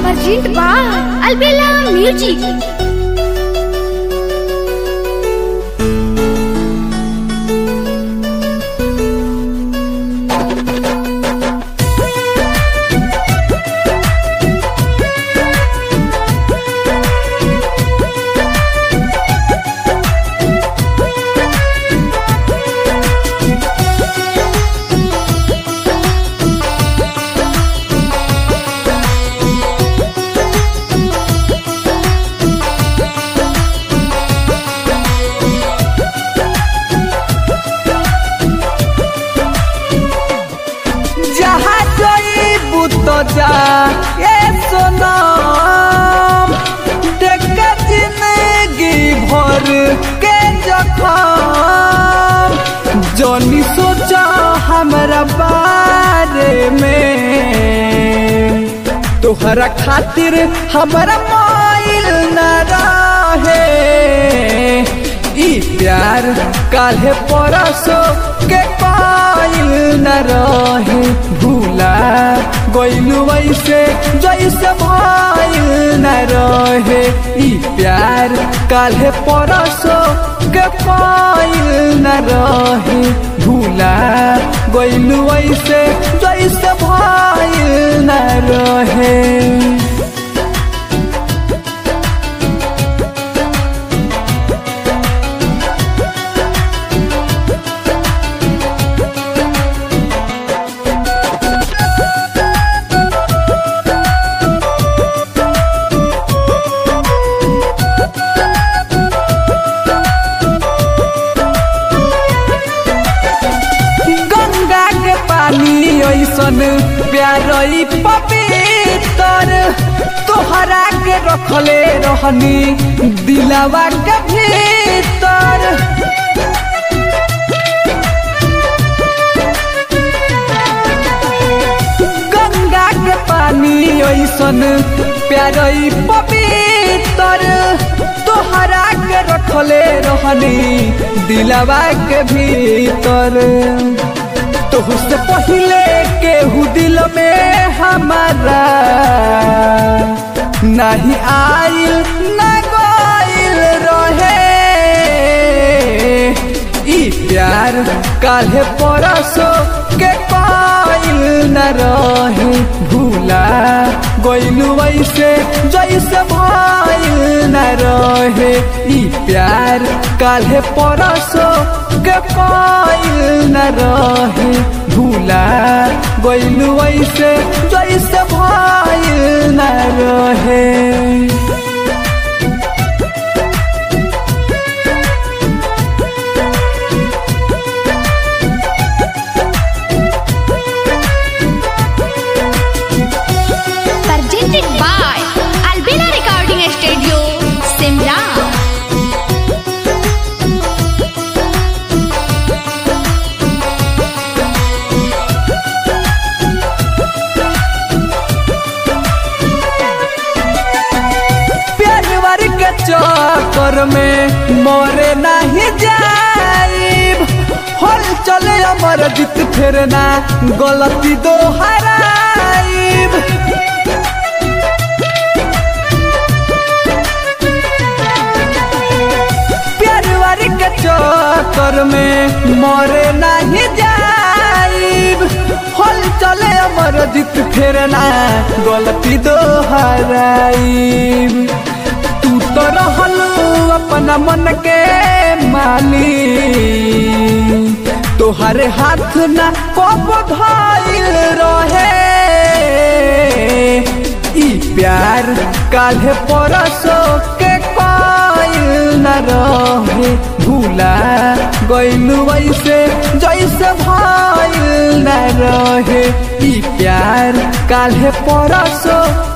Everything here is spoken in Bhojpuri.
Present by Albella Music. जहाँ जईबू तो जा ए सोनम देख के जिंदगी भर के जखम जनी सोचा हमरा बारे में तोहरा खातिर हमरा माइल न रहे ई प्यार काल्हे परसो के पाइल न रहे भूला गइलू वैसे जैसे भाइल न रहे ई प्यार काल्हे परसो के पाइल न रहे भूला गइलू वैसे जैसे भाइल न रहे गंगा के पानी ऐसन प्यारई पवित्र तोहरा के रखले रहनी दिलावा के भीतर गंगा के पानी ऐसन प्यारई पवित्र तोहरा के रखले रहनी दिलावा के भीतर तुझसे पहले केहू दिल में हमारा नहीं आइल न गइल रहे ई प्यार काल्हे परसो के पाइल न रहे भूला गइलू वैसे जैसे भाइल न रहे ई प्यार काल्हे परसो के पाइल न रहे भूला गइलू वैसे जैसे भाइल न रहे Presented by Albella Recording Studio, Simla. प्यार के चक्कर में मोरे नहीं जाइब हल चले अमर जीत फिर ना गलती दोहराइब प्यार के चक्कर में मोरे नहीं जाइब हल चले अमर जीत फिर ना गलती दोहराइब तू तो रहल अपना मन के माली तोहरे हाथ ना कब धाइल रहे ई प्यार काल्हे परसो के पाइल न रहे भूला गइलू वैसे जैसे भाइल न रहे ई प्यार काल्हे परसो